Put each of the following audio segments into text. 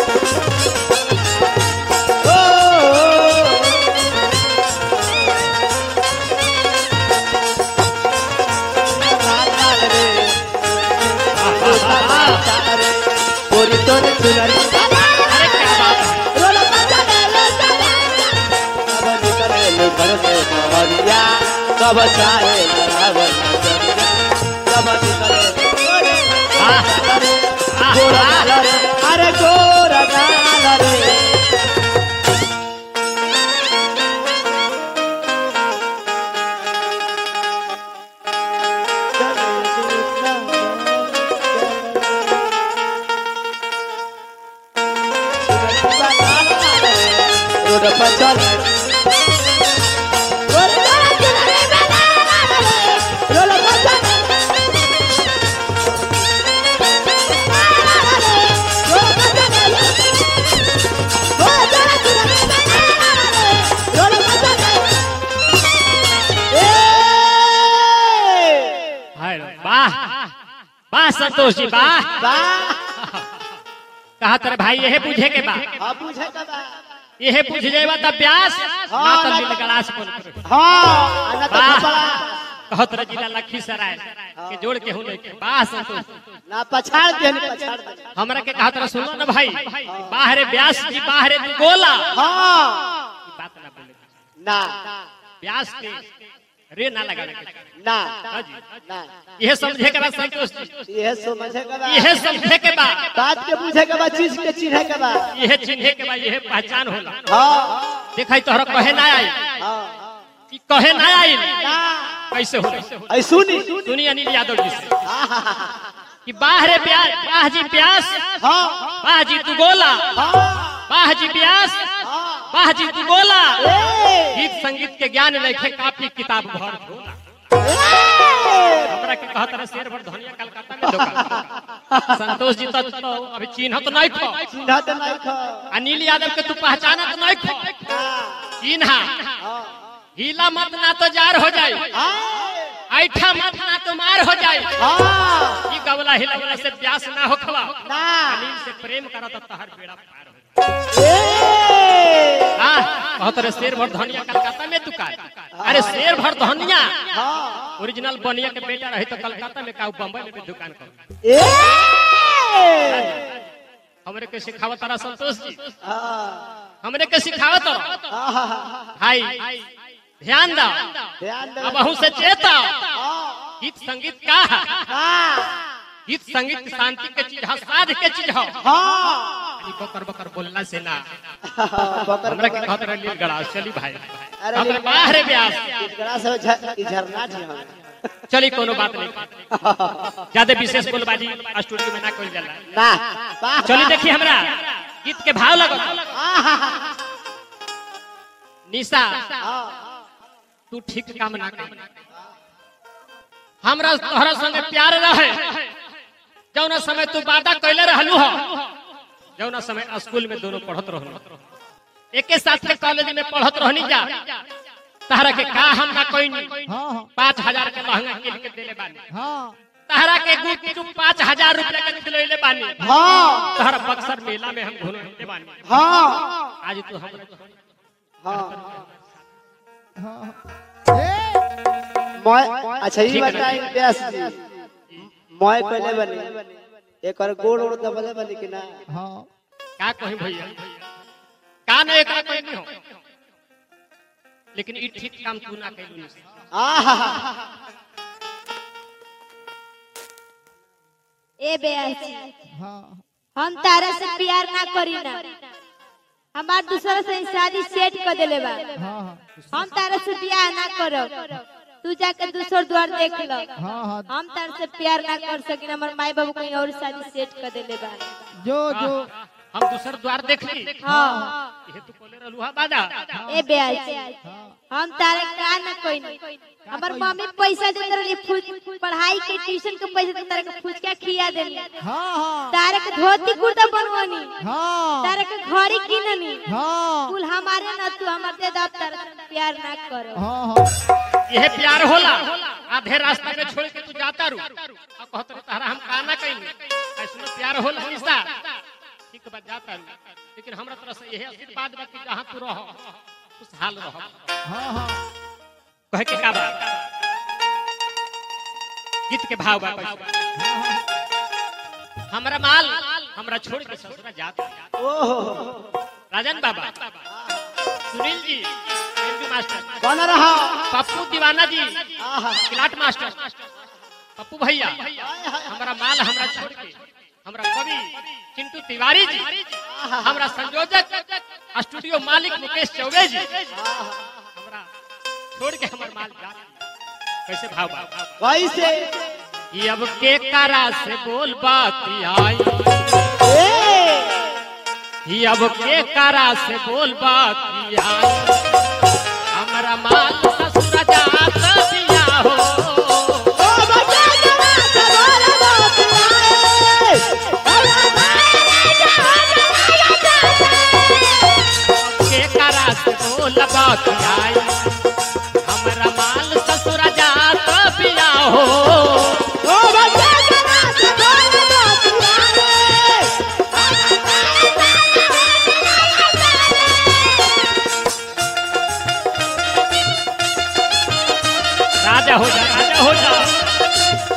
पूरी तोर चुनरी अरे क्या बात है रोला बजा रे लो चले कब निकले लो घर से बहरिया कब चाहे रावण नजरिया कब निकले लो आह, गोरा आह, गाल रे अरे गोरा गाल रे रोड पर चल रोड पर चल हाय वाह वाह संतोष जी वाह कहा तेरे भाई यही पूछे के बा यही पूछ जाएगा तब व्यास हाँ, ना तो ना मिल तो- गलास बोल करे। हाँ कहो तेरा जिला लखीसराय के जोड़ के हूं लेके वाह संतोष ना पछाड़ दे पछाड़ दे हमरा के कहा तेरा सुनो ना भाई बाहरे व्यास जी बाहरे तू बोला हाँ ई बात ना बोले ना व्यास के रे ना लगा ना हाँ जी ना यह समझे के बाद संतोष जी यह समझे के बाद यह समझे के बाद बात के पूछे के बाद चीज के चिन्हे के बाद यह चिन्हे के बाद यह पहचान होला हाँ देखा तोहरा कहे ना आई हाँ कि कहे ना आई ना कैसे होला ऐ सुनी सुनिए अनिल यादव जी से कि बाहरे प्यास बाह जी प्यास हाँ बाह जी तू गोला हाँ बाह जी प्यास हाँ बाह जी तू गोला ए गीत संगीत के ज्ञान लेखे काफी किताब भर झोला ए हमरा के कहत रहे शेर भर धनिया कलकत्ता में दुकान संतोष जी तो, तो अभी चिन्हत नहीं खो चिन्हा तो नहीं खा अनिल यादव के तू पहचानत नहीं खो चिन्हा हिला मत ना तो जार हो जाए ऐठा मत ना तो मार हो जाए हाँ ई गवला हिलवला से प्यास ना हो खवा ना अनिल से प्रेम करा तो तहर बेड़ा पार हो ए हाँ कहत रहे शेर भर धनिया कलकत्ता में दुकान अरे शेर भर धनिया हाँ ओरिजिनल बनिया के बेटा रही तो कलकत्ता में का बम्बई में भी दुकान कर ए हमरे के सिखावत तारा संतोष जी हाँ हमरे के सिखावत तारा हाँ भाई ध्यान दो ध्यान दे अब अहू से चेता हाँ गीत संगीत का है हाँ गीत संगीत शांति के चीज है साध के चीज है हाँ खाली बकर बकर बोलना से ना बकर हमरा के कहत रहे लील गड़ा चली भाई अरे हमरा लील- बाहर ब्यास इकरा से झ- ई झरना जी हम चली कोनो बात नहीं ज्यादा विशेष बोलबाजी स्टूडियो में ना कइल जाला ना वाह चली देखी हमरा गीत के भाव लगो आहा, निशा हाँ, तू ठीक काम ना कर हमरा तोहरा संगे प्यार रहे जौना समय तू वादा कैले रहलू हो जौना समय स्कूल में दोनों पढ़त रहलू एके साथ के कॉलेज में पढ़त रहनी जा तहरा के का हम ना कोई हाँ पाँच हजार के लहंगा किन के देले बानी हाँ तहरा के गुट चुप पाँच हजार रुपया के खिलैले बानी हाँ तहरा बक्सर मेला में हम घूमते बानी हाँ आज तू हमरा हाँ हाँ ए मैं अच्छा ये ठीक है। बताई व्यास जी मैं कहले बनी एक और गोड़ ओड़ दबले बनी कि ना हाँ का कहीं भैया का नहीं एकरा कोई नहीं हो लेकिन ई ठीक काम तू ना कैलू निशा। आहा ए बेयासी हाँ हम तारा से प्यार ना करी ना हमार दूसरा से शादी सेट कर देले बा हाँ हम तारा से प्यार ना करो तू जाके दूसर द्वार देख लो हाँ हाँ हम तारा से प्यार ना कर सकिन हमर माई बाबू कहीं और शादी सेट कर देले बा जो जो हम दूसर द्वार देख ली हाँ ये तू कोले रहलू हा बादा ए बेयासी हाँ हम तारे का ना कोई नहीं हमर मम्मी पैसा देते रही फुज पढ़ाई के ट्यूशन के पैसा देते रही फुचका खिया देली हाँ हाँ तारे के धोती कुर्ता बनवानी हाँ तारे के घड़ी किननी हाँ कुल हमारे न तू हमारे दे दब तारे से प्यार ना करो हाँ हाँ यह प्यार होला आधे रास्ता में छोड़ के तू जाता रू और कहत रहे तहरा हम का ना कहीं ऐसनो प्यार होला निशा ठीक उसके बाद जाता है लेकिन हमरा तरफ से यही आशीर्वाद बा कि जहाँ तू रहो खुशहाल रहो हाँ हाँ कहे के का बा गीत के भाव बा कैसे? हाँ हाँ हमरा माल हमरा छोड़ के ससुरा जाता राजन बाबा सुनील जी एमपी मास्टर कौन रहा पप्पू दीवाना जी आहा किलाट मास्टर पप्पू भैया हमरा माल हमरा छोड़ के हमरा कवि चिंटू तिवारी जी हमरा संयोजक स्टूडियो मालिक मुकेश चौबे जी हमरा छोड़ के हमर माल जा कैसे भाव बा कैसे ये अब के करा से बोल बात आई ए ये अब के करा से बोल बात आई हमरा माल ससुर जात दिया हो ओ बच्चा जरा से बोल बात आए के करा से बोल बात आई हमरा माल ससुर जात दिया हो ओ बच्चा जरा से बोल बात आए राजा हो जा राजा हो जा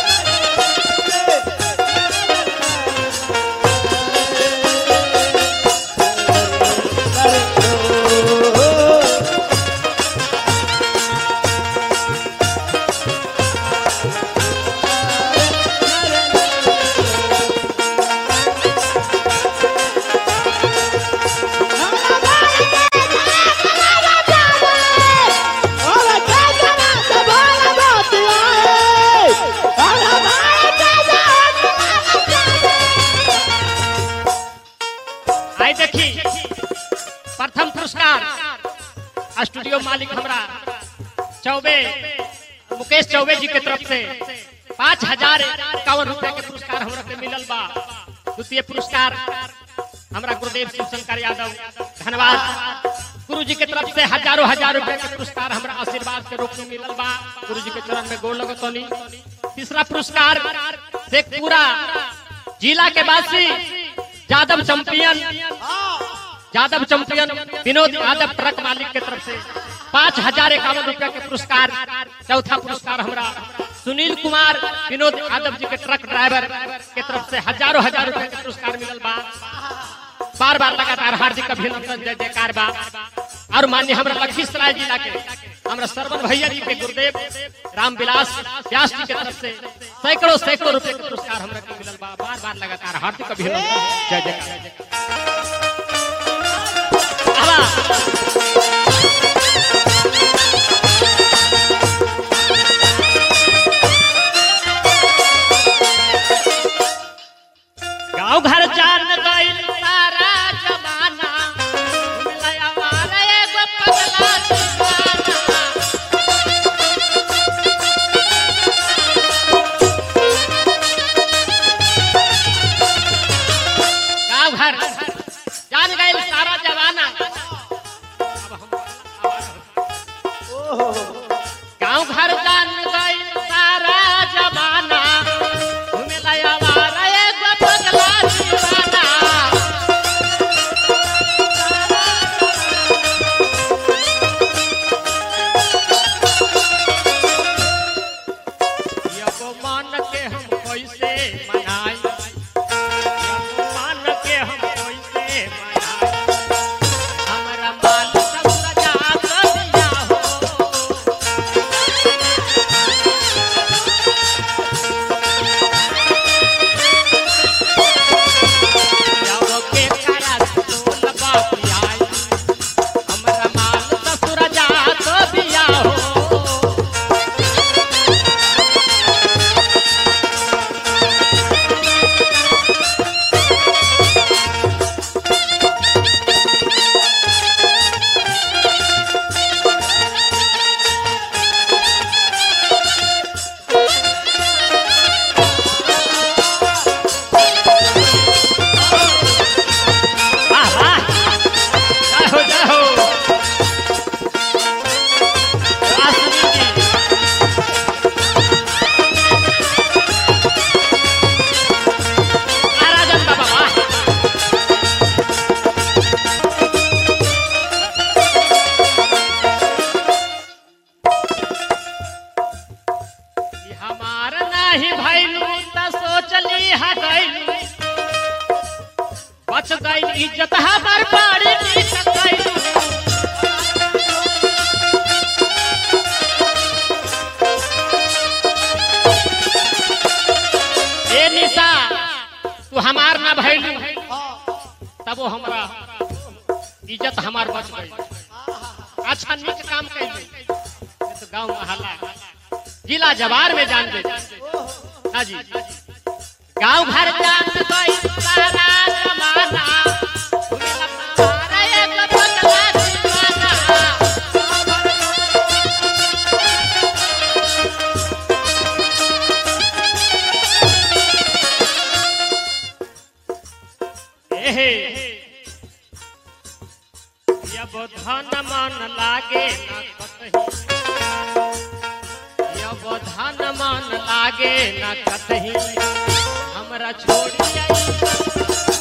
ओ बच्चा जरा से बोल बात आए आई देखी प्रथम पुरस्कार स्टूडियो मालिक हमरा चौबे मुकेश चौबे जी के तरफ से पाँच हजार इक्यावन रुपए के पुरस्कार हमरा के मिलल बा द्वितीय पुरस्कार हमरा गुरुदेव शिव शंकर यादव धन्यवाद गुरु जी के तरफ से हजारों हजार रुपए के पुरस्कार हमरा आशीर्वाद के रूप में मिलल बा गुरु जी के चरण में गोड़ लगतनी तीसरा पुरस्कार शेखपुरा जिला के वासी Yadav champion Yadav champion Vinod Yadav truck मालिक के तरफ से पाँच हजार इक्यावन रुपया के पुरस्कार चौथा पुरस्कार हमरा सुनील कुमार विनोद यादव जी के ट्रक ड्राइवर के तरफ से हजारों हजार रुपया के पुरस्कार मिलल बा बार बार लगातार हार्दिक अभिनंदन जय जयकार बा और मान्य हमरा लखीसराय जिला के हमरा सरवन भैया जी के गुरुदेव रामविलास व्यास जी के तरफ से सैकड़ों सैकड़ों रुपए के पुरस्कार हमरा के मिलल बा बार बार लगातार हार्दिक अभिनंदन जय जयकार आवा। गाँव घर जान गइल सारा जमाना लया वाला एगो पगला दीवाना गाँव घर जान गइल सारा जमाना गाँव घर जान गइल सारा जमाना घूमे लया वाला एगो पगला दीवाना एगो मान के हम कैसे मनाई एगो मान के हम कैसे मनाई बच गई इज्जत हमार बाड़ी नीच गई ए निशा तू हमार ना भइलू तब वो हमरा इज्जत हमार बच गई अच्छा नीक काम कैली तो गांव मोहल्ला जिला जवार में जान दे हाँ जी गांव घर जान गई सारा जमाना उन्हें अपना भारा एक बदला दीवाना एहे जब धन मन लागे न कतही जब धन मन लागे न कतही हमरा छोड़ी आई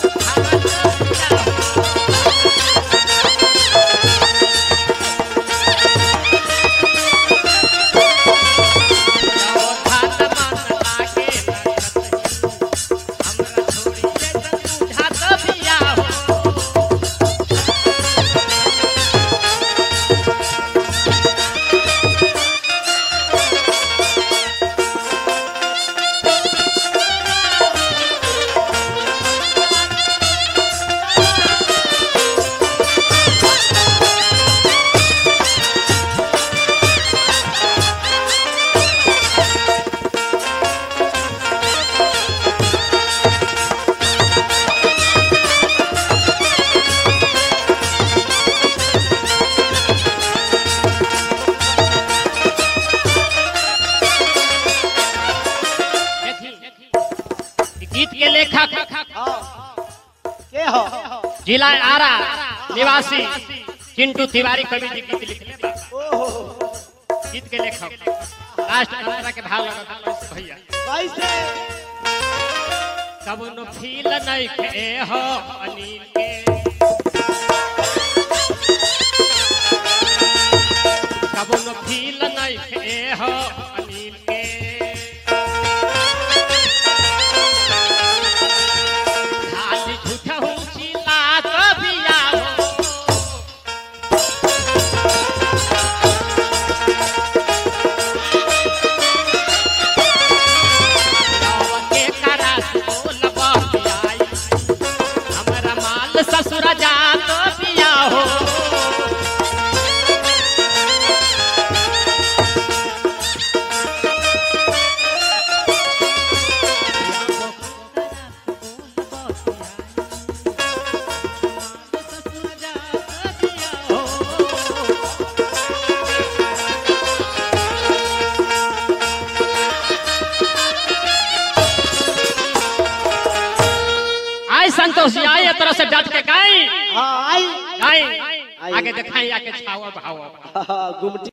गीत के लेखक के हो जिला आरा निवासी चिंटू तिवारी कवि जी गीत लिखले बा। गीत के लेखक लास्ट अंतरा के भाव लगा भैया कैसे कब न फील नहीं के हो अनिल के कब न फील नहीं के हो अनिल के खाली झूठा हूँ चिल्ला कभी आओ के करास बोल बतियाई हमरा माल ससुर जात पिया हो आय संतोष जी आए तरह से डट के गाई हाँ आई गाई आगे दिखाई आके छावा भावा गुमटी